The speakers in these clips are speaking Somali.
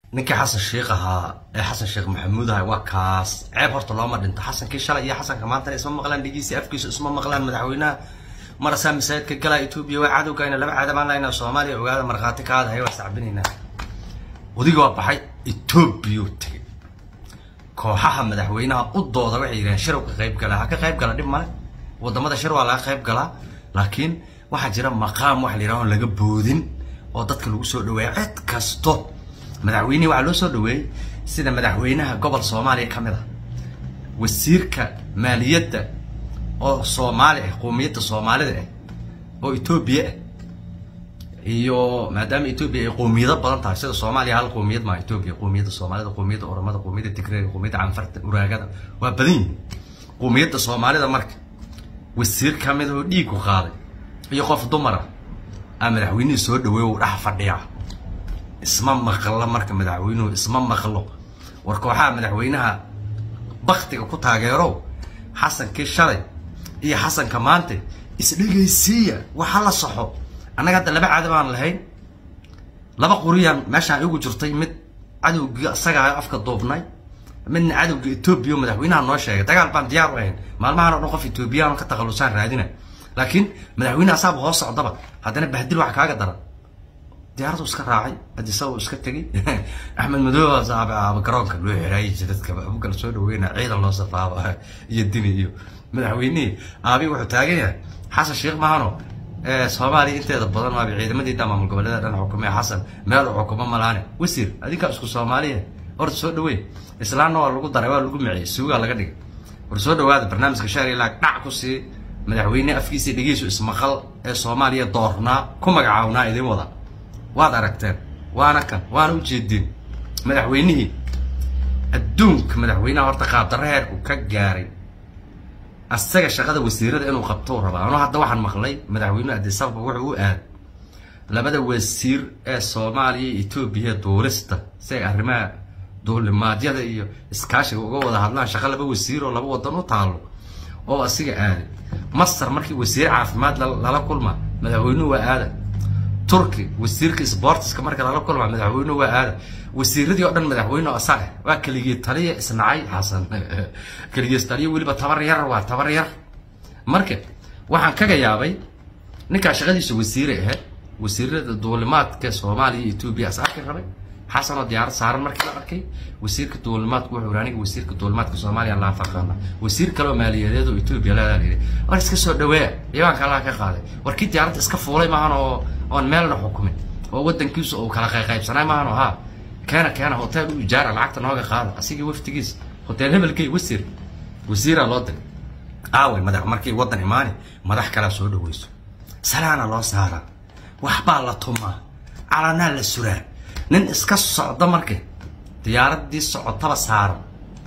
ninkii xasan sheikh ahaa ee xasan sheekh maxamuud ahay waa kaas ceeb horta looma dhinto xasankii shalay iyo xasanka maantana isma maqlaan dhigiisi afkiisa isma maqlaan madaxweynaha marasaa masaajidka galaa etoobiya waa cadowgayna laba caadamaan lahaynaa soomaaliya ogaada markhaati kaada hay waa sacbinaynaa odiga waa baxay etoobiya tegay kooxaha madaxweynaha u dooda waxay yidhahdeen shir ka qayb gala ha ka qayb gala dhib male wadamada shir waa laga qayb galaa laakiin waxaa jira maqaam waxa la yidhaha on laga boodin oo dadka lagu soo dhaweeya cid kasto madaxweynihii waxaa loo soo dhaweeyey sida madaxweynaha gobol soomaaliya ka mid ah wasiirka maaliyadda oo soomaali ah qowmiyadda soomaalida ah oo etoobiya ah iyo maadaama etoobiya ay qowmiyado badan tahay sida soomaaliya hal qowmiyad maa etoobiya qowmiyadda soomaalida qowmiyadda oromada qowmiyadda tigreega qowmiyadda canfarta uraagada waa badan yihin qowmiyadda soomaalida marka wasiir ka mid oo dhiigu qaaday iyo qof dumara aa madaxweynihii soo dhaweey uu dhex fadhiyaa isma maqlo marka madaxweynuhu isma maqlo war kooxaha madaxweynaha baktiga ku taageerow xasankii shalay iyo xasanka maanta isdhegaysiiya waxa la saxo annaga hadda laba caada baan lahayn laba quriyaan meeshaan igu jirtay mid cadowgii isagaa afka duubnay midna cadowga etoobiya oo madaxweynaha noo sheegay dagaal baan diyaar u ahayn maalmahan o dhan qof etoobiyaan ka takhalusaan raadina laakiin madaxweyne asaaba hoos socdaba haddana bahdil waxa kaaga daran diyaaradu iska raacay adisabu iska tegay axmed madooba aaba garoonka loo xiraayay jidadka abukala soo dhaweyna ciidan loo safaabo iyo dini iyo madaxweynihii aabi wuxuu taagan yahay xasan sheekh mahano soomaaliya inteeda badan waaba ciidamadii dhan maamul goboleeda dhan xukumee xasan meel uu xukumo malaane wasiir adinkaa isku soomaaliya horta soo dhaweey islaamna waa lagu daray waa lagu miciyey suugaa laga dhigay war soo dhawaada barnaamijka shahri laag dhac ku sii madaxweyne afkiisii dhegeysu ismaqal ee soomaaliya doornaa ku magacawnaa idin wada waad aragteen waana kan waana ujeedin madaxweynihii adduunka madaxweynaha horta qaabdarra heerku ka gaaray asaga shaqada wasiirada inuu qabtou rabaa ano hadda waxaan maqlay madaxweynuhu adisababa wuxuu u aad labada wasiir ee soomaaliya iyo etoobiya duulista si ay arrimaha duulimaadyada iyo iskaashiga uga wada hadlaan shaqo laba wasiir oo laba wadan u taalo oo asiga aaday masar markii wasiir caafimaad lala kulma madaxweynuhu waa aada turki wasiirka sportiska marka lala kulma madaxweynuhu waa aada wasiiradii oo dhan madaxweyne asaa ah waa keligii taliya isnacay xasan keligii taliya weliba tabar yar waa tabar yar marka waxaan kaga yaabay ninkaa shaqadiisa wasiire ahayd wasiirada duulimaadka soomaaliya iyo etoobiya as arki rabay xasanoo diyaarad saaran markii la arkay wasiirka duulimaadku wuxuu yiri aniga wasiirka duulimaadka soomaaliya laa faqaana wasiir kale oo maaliyadeed oo etoobiya leedaa yidhi war iska soo dhaweeya iyaanka allaha ka qaaday war kii diyaaradda iska fuulay maahan oo oon meelna xukumin oo wadankiisu uu kala qayqaybsanay maahan oo haa keena keena hotel u ijaara lacagta nooga qaada asigii waftigiisa hotel hebelkay wasiir wasiiraa loo diray aaway madax markii wadan imaani madax kalaa soo dhaweyso salaana loo saaraa waxbaa la tumaa calanaa la suraa nin iska socda marka diyaaradii socotaba saaran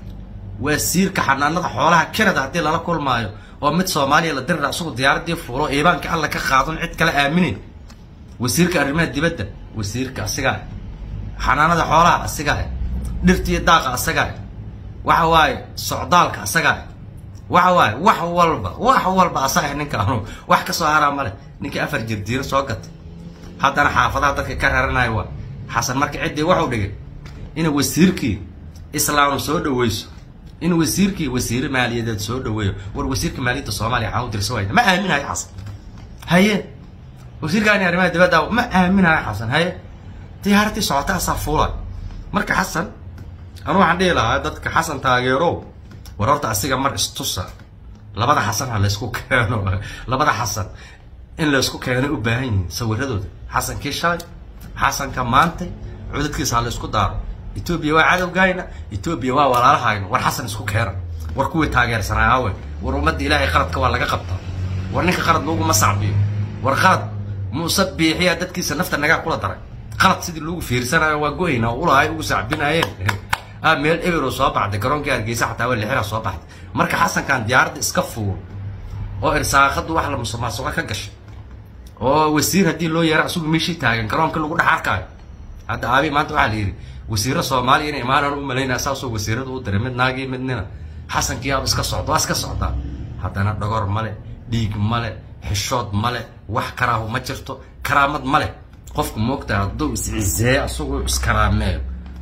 wasiirka xanaanada xoolaha canada haddii lala kulmaayo oo mid soomaaliya la dirira isagu diyaaradii fuulo iibaanka alla ka qaadon cid kale aaminin wasiirka arrimaha dibadda wasiirka asigaa xanaanada xoolaha asigaa dhirtiiyo daaqa asagaa waxa waaye socdaalka asagaa waxa waaye wax walba wax walba asaga ninkaanu wax kasoo haraa male ninkii afar jirdiiro soo gatay haddana xaafadaha dadka ka raranayo waa xasan marka ciddii waxuu dhigay in wasiirkii islaam soo dhaweyso in wasiirkii wasiire maaliyadeed soo dhaweeyo war wasiirka maaliyadda soomaaliya waxaan u dirsa wayna ma aaminayo xasan haye wasiirkaani arrimaha dibadda ma aaminayo xasan haye diyaaradii socota asaa fuula marka xasan anu waxaan dhihi lahaa dadka xasan taageerow war horta asiga mar istusa labada xasan ha laysku keeno labada xasan in laysku keeno u baahan yihiin sawiradooda xasankii shalay xasanka maanta cudadkiisa ha laysku daaro etoobiya waa cadowgayna etoobiya waa walaalahayna war xasan isku keena war kuwii taageersanaa awe war ummadda ilaahay qaladka waa laga qabtaa war ninka qalad laguma sacbiyo war qalad muuse biixiya dadkiisa nafta nagaa kula daray qalad sidii lagu fiirsanayo waa go-ayna ulahay ugu sacbinaayeen ah meel ebero soo baxday garoonkii hargeysa xataa waa lixira soo baxday marka xasankan diyaaradda iska fuul oo irsaaqadu wax la musuqmaasuqa ka gashay oo wasiir haddii loo yeera asugu meeshii taagan garoonka lagu dhex arkaayo hadda aabi maanta waxaa la yidhi wasiiro soomaaliya inay imaanaan u malaynaya saasoo wasiirada u diray mid naagii midnina xasankii aaba iska socda waa iska socdaa haddana dhogor male dhiig male xishood male wax karaahu ma jirto karaamad male qofku moogtaa hadduu is ciseeyo asagoo iskaraameeyo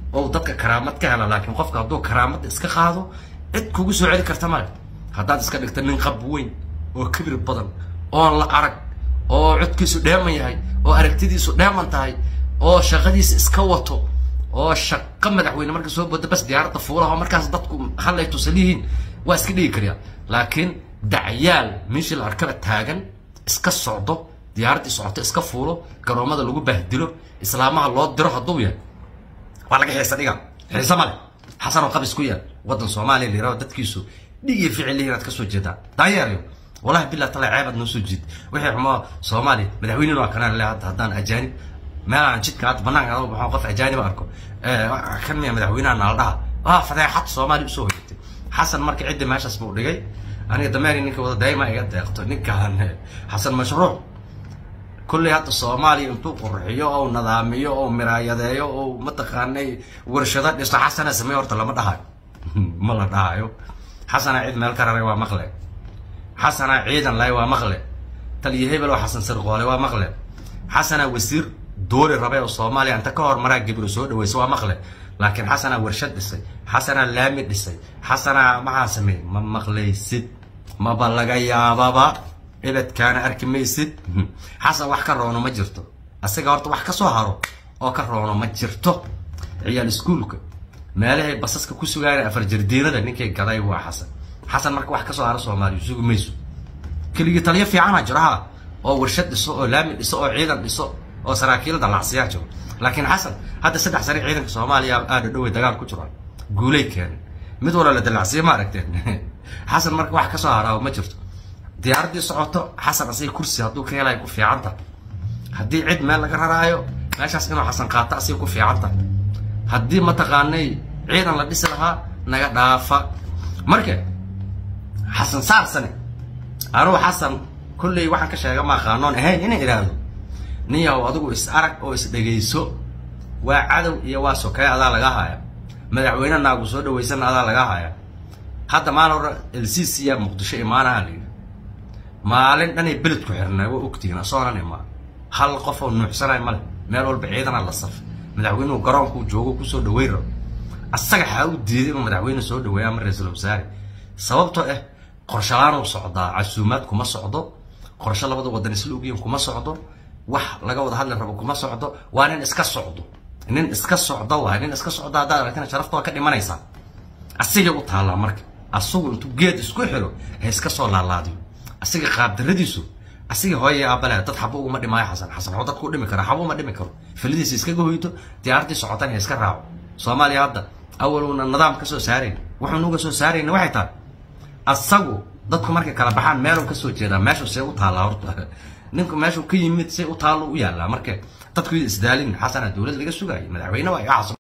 oo dadka karaamad ka hela laakiin qofka hadduu karaamada iska qaado cid kugu soo celi karta male haddaad iska dhigta nin qab weyn oo kibir badan oon la arag oo codkiisu dheeman yahay oo aragtidiisu dheeman tahay oo shaqadiisa iska wato oo shaqo madaxweyne marka soo bodo bas diyaaradda fuulaha oo markaas dadku hallay tusan yihiin waa iska dhigi karyaa laakiin dacyaal meeshii la arkaba taagan iska socdo diyaaraddii socoto iska fuulo garoomada lagu bahdilo islaamaha loo diro hadduu yahay waa laga xiisa dhiga xiise male xasan oo qabis ku yaal waddan soomaaliya la yiraho dadkiisu dhig iyo ficil inaad ka soo jeedaan daayeerayo wallahi billah tala ceebaad noo soo jiid wixii xumaa soomaaliya madaxweynena waa kanaan le hadda haddaan ajaanib meel aan jidka hadda banaanka adoo baxo qof ajaanib arko kan miya madaxweynaha naala dhaha waa fadeexad soomaaliya usoo hoyatay xasan marka ciddi meeshaas buu dhigay aniga dameeri ninka wada daima iga deeqto ninkaan xasan mashruuc kulley hadda soomaaliya intuu qurxiyo oo nadaamiyo oo miraayadeeyo oo mataqaanay warshado dhisto xasana samey horta lama dhahayo ma la dhahayo xasana cid meel ka raray waa maqle xasana ciidan lay waa maqle taliyo hebel oo xasan sirqoole waa maqle xasana wasiir doori rabay oo soomaaliya inta ka hormaraa gibiro soo dhaweysa waa maqle laakiin xasana warshad dhisay xasana laami dhisay xasana maxaa sameeyey ma maqlaysid maba laga yaababa ebedkaana arki maysid xasan wax ka roono ma jirto asiga horta wax ka soo haro oo ka roono ma jirto ciyaal iskuulka meelahay basaska ku sugaayeen afar jardiinada ninkay gaday waa xasan xasan marka wax ka soo haro soomaaliya sugi mayso keligii taliyo fiicana jiro ha oo warshad dhiso oo laami dhiso oo ciidan dhiso oo saraakiil dalacsiyaa jiro laakiin xasan hadda saddex sare ciidanka soomaaliya aada dhowey dagaal ku jiraan guulay keeneen mid walba la dalacsiya ma aragteen xasan marka wax ka soo haraabo ma jirto diyaaraddii socoto xasan asiga kursi hadduu ka helayo ku fiicanta haddii cid meel laga raraayo meeshaas inuu xasan qaato asiga ku fiicanta haddii mataqaanay ciidan la dhisi lahaa naga dhaafa marka xasan saarsane anugu xasan kulley waxaan ka sheega ma aqaanoon ahayn inay idhaahdo nin yahow adigu is arag oo is dhegayso waa cadow iyo waa sokey adaa laga haya madaxweyne naagu soo dhawaysana adaa laga haya hadda maalin hore elcisiya muqdisho imaanaha la yidhi maalin dhanay beled ku xirnaa waa ogtihiin asoonan imaan hal qof oo nuuxsanay male meel walba ciidana la saf madaxweynuhu garoonkuu joogo kusoo dhaweyn rabo asaga xaa u diiday inuu madaxweyne soo dhaweeya ama ra-iisul wasaare sababtoo ah qorshalaanuu socdaa casuumaad kuma socdo qorshe labada wadan isla ogyihin kuma socdo wax laga wada hadli rabo kuma socdo waa nin iska socdo nin iska socdo waay nin iska socdo haddaad aragtina sharafta waa ka dhimanaysaa asigay u taallaa marka asagu intuu geed isku xiro ha iska soo laalaadiyo asiga qaabdaradiisu asiga hooyay aabale dad xabo uguma dhimaayo xasan xasan waxuu dadku u dhimi kara xabo uma dhimi karo filidiisa iskaga hoyto diyaaraddii socotan ha iska raaco soomaaliya hadda awaluna nidaam ka soo saarayn wuxuuna uga soo saarayna waxay tahay asagu dadku markay kala baxaan meeluu ka soo jeedaa meeshuu see u taallaa horta ninku meeshuu ka yimid see u taallo u yaallaa marka dadku isdaalin xasana dowlad laga sugaayo madaxweyne waa iga xasan